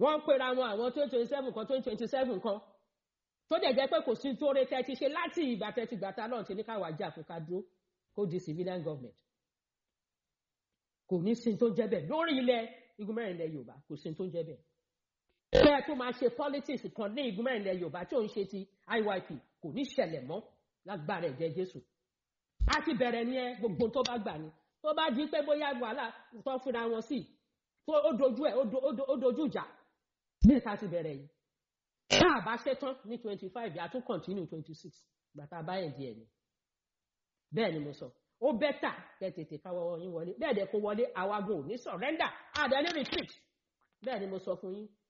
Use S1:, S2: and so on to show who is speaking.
S1: wọ́n ń pera wọn àwọn twenty twenty seven kan twenty twenty seven kan tó dẹ̀ jẹ́ pé kò sí tó rẹ tẹ́ ti ṣe láti ìgbà tẹ́ ti gbàtà náà ti ní káwa jà fún ká dúró kó di civilian government kò ní sin tó ń jẹ́ bẹ́ẹ̀ lórí ilẹ̀ igun mẹ́rin ilẹ̀ yorùbá kò sin tó ń jẹ́ bẹ́ẹ̀ bẹ́ẹ̀ tó máa ṣe politics kan ní igun mẹ́rin ilẹ̀ yorùbá tí ò ń ṣe ti iyp kò ní ṣẹlẹ̀ mọ́ lágbára ẹ̀jẹ̀ jésù a ti bẹ̀rẹ̀ ní ẹ gbogbo tó bá gbà ní tó bá di pé bóyá wàhálà tó fúnra wọn sí tó ó dojú ẹ ó dojú ìjà ní ìta ti bẹ̀rẹ̀ yìí tá a bá ṣe tán ní twenty five yà tún continue twenty six gbàtà báyẹn díẹ̀ ni bẹ́ẹ̀ ni mo sọ ó bẹ́tà kẹ́ tètè káwọ́ yín wọlé bẹ́ẹ̀ dẹ̀ kó wọlé àwa gan ò ní surrender àdá ní retreat bẹ́ẹ̀ ni mo sọ fún yín